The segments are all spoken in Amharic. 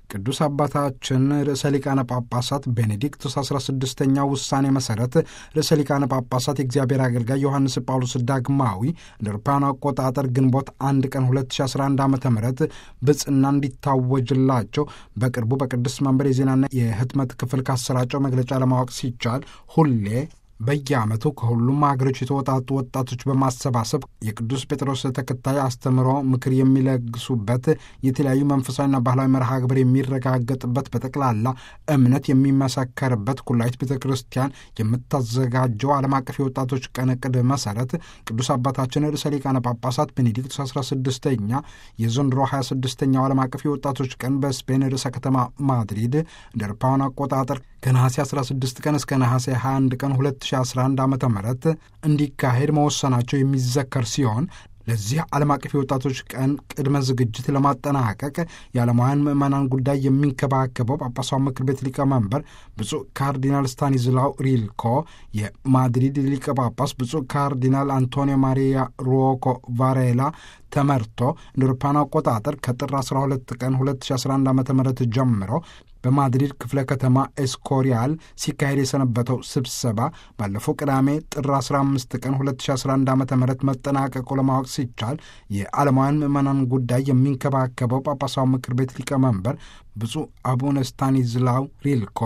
ቅዱስ አባታችን ርዕሰ ሊቃነ ጳጳሳት ቤኔዲክቱስ 16ኛ ውሳኔ መሠረት ርዕሰ ሊቃነ ጳጳሳት የእግዚአብሔር አገልጋይ ዮሐንስ ጳውሎስ ዳግማዊ እንደ አውሮፓውያኑ አቆጣጠር ግንቦት አንድ ቀን 2011 ዓ ም ብጽና እንዲታወጅላቸው በቅርቡ በቅዱስ መንበር የዜናና የህትመት ክፍል ካሰራጨው መግለጫ ለማወቅ ሲቻል ሁሌ በየዓመቱ ከሁሉም ሀገሮች የተወጣጡ ወጣቶች በማሰባሰብ የቅዱስ ጴጥሮስ ተከታይ አስተምሮ ምክር የሚለግሱበት የተለያዩ መንፈሳዊና ባህላዊ መርሃ ግብር የሚረጋገጥበት በጠቅላላ እምነት የሚመሰከርበት ኩላዊት ቤተ ክርስቲያን የምታዘጋጀው ዓለም አቀፍ የወጣቶች ቀን ዕቅድ መሠረት ቅዱስ አባታችን ርዕሰ ሊቃነ ጳጳሳት ቤኔዲክቱስ 16ኛ የዘንድሮ 26ኛው ዓለም አቀፍ የወጣቶች ቀን በስፔን ርዕሰ ከተማ ማድሪድ እንደ አውሮፓውያን አቆጣጠር ከነሐሴ 16 ቀን እስከ ነሐሴ 21 ቀን 2011 ዓ ም እንዲካሄድ መወሰናቸው የሚዘከር ሲሆን ለዚህ ዓለም አቀፍ የወጣቶች ቀን ቅድመ ዝግጅት ለማጠናቀቅ የዓለማውያን ምዕመናን ጉዳይ የሚንከባከበው ጳጳሳዊ ምክር ቤት ሊቀመንበር ብፁዕ ካርዲናል ስታኒዝላው ሪልኮ፣ የማድሪድ ሊቀ ጳጳስ ብፁዕ ካርዲናል አንቶኒዮ ማሪያ ሩኦኮ ቫሬላ ተመርቶ እንደ አውሮፓውያን አቆጣጠር ከጥር 12 ቀን 2011 ዓ ም ጀምሮ በማድሪድ ክፍለ ከተማ ኤስኮሪያል ሲካሄድ የሰነበተው ስብሰባ ባለፈው ቅዳሜ ጥር 15 ቀን 2011 ዓ ም መጠናቀቁ ለማወቅ ሲቻል የዓለማውያን ምዕመናን ጉዳይ የሚንከባከበው ጳጳሳዊ ምክር ቤት ሊቀመንበር ብፁዕ አቡነ ስታኒዝላው ሪልኮ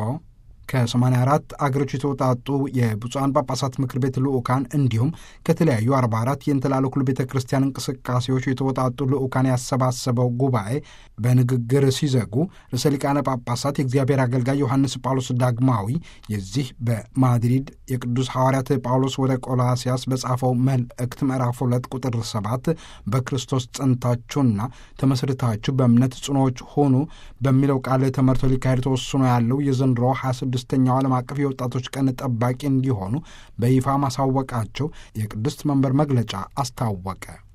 ከ84 አገሮች የተውጣጡ የብፁዓን ጳጳሳት ምክር ቤት ልዑካን እንዲሁም ከተለያዩ 44 የእንተላለኩል ቤተ ክርስቲያን እንቅስቃሴዎች የተውጣጡ ልዑካን ያሰባሰበው ጉባኤ በንግግር ሲዘጉ ርዕሰ ሊቃነ ጳጳሳት የእግዚአብሔር አገልጋይ ዮሐንስ ጳውሎስ ዳግማዊ የዚህ በማድሪድ የቅዱስ ሐዋርያት ጳውሎስ ወደ ቆላሲያስ በጻፈው መልእክት ምዕራፍ 2 ቁጥር 7 በክርስቶስ ጸንታችሁና ተመስርታችሁ በእምነት ጽኖዎች ሆኑ በሚለው ቃል ተመርቶ ሊካሄድ ተወስኖ ያለው የዘንድሮ 26ኛው ዓለም አቀፍ የወጣቶች ቀን ጠባቂ እንዲሆኑ በይፋ ማሳወቃቸው የቅድስት መንበር መግለጫ አስታወቀ።